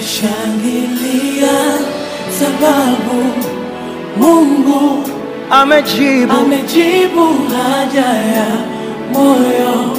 Shangilia sababu Mungu amejibu amejibu haja ya moyo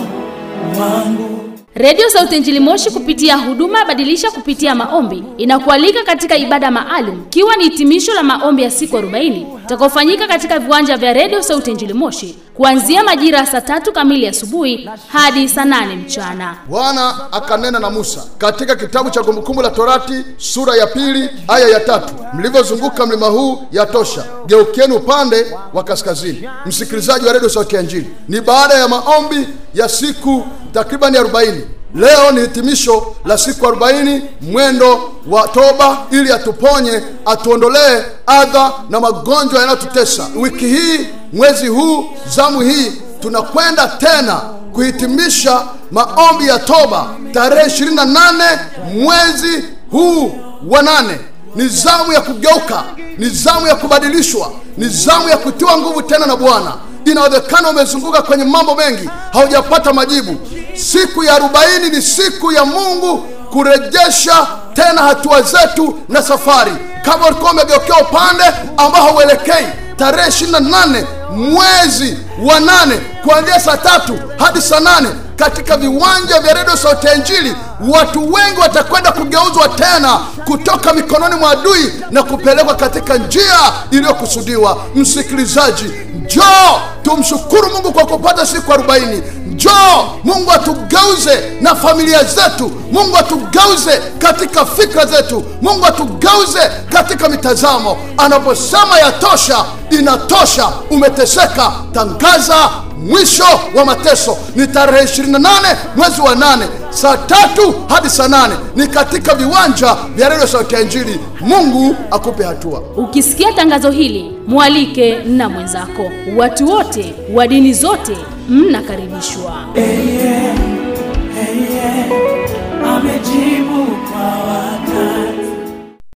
wangu. Redio Sauti Injili Moshi kupitia huduma badilisha kupitia maombi inakualika katika ibada maalum ikiwa ni hitimisho la maombi ya siku 40 itakaofanyika katika viwanja vya Redio Sauti Injili Moshi kuanzia majira ya saa tatu kamili asubuhi hadi saa nane mchana. Bwana akanena na Musa katika kitabu cha Kumbukumbu la Torati sura ya pili aya ya tatu mlivyozunguka mlima huu yatosha, geukeni upande wa kaskazini. Msikilizaji wa redio Sauti ya Injili, ni baada ya maombi ya siku takribani 40 Leo ni hitimisho la siku 40 mwendo wa toba, ili atuponye, atuondolee adha na magonjwa yanayotutesa. Wiki hii, mwezi huu, zamu hii, tunakwenda tena kuhitimisha maombi ya toba tarehe 28 mwezi huu wa nane. Ni zamu ya kugeuka, ni zamu ya kubadilishwa, ni zamu ya kutiwa nguvu tena na Bwana. Inawezekana umezunguka kwenye mambo mengi, haujapata majibu. Siku ya arobaini ni siku ya Mungu kurejesha tena hatua zetu na safari. Kama ulikuwa umegeukea upande ambao hauelekei, tarehe 28 mwezi wa nane kuanzia saa tatu hadi saa nane katika viwanja vya redio Sauti ya Injili, watu wengi watakwenda kugeuzwa tena kutoka mikononi mwa adui na kupelekwa katika njia iliyokusudiwa. Msikilizaji, njoo tumshukuru Mungu kwa kupata siku arobaini. Njoo Mungu atugeuze na familia zetu, Mungu atugeuze katika fikra zetu, Mungu atugeuze katika mitazamo. Anaposema yatosha, inatosha. Umeteseka, tangaza mwisho wa mateso. Ni tarehe 28 mwezi wa nane saa tatu hadi saa nane ni katika viwanja vya redio Sauti ya Injili. Mungu akupe hatua. Ukisikia tangazo hili, mwalike na mwenzako. Watu wote wa dini zote mnakaribishwa. Amejibu kwa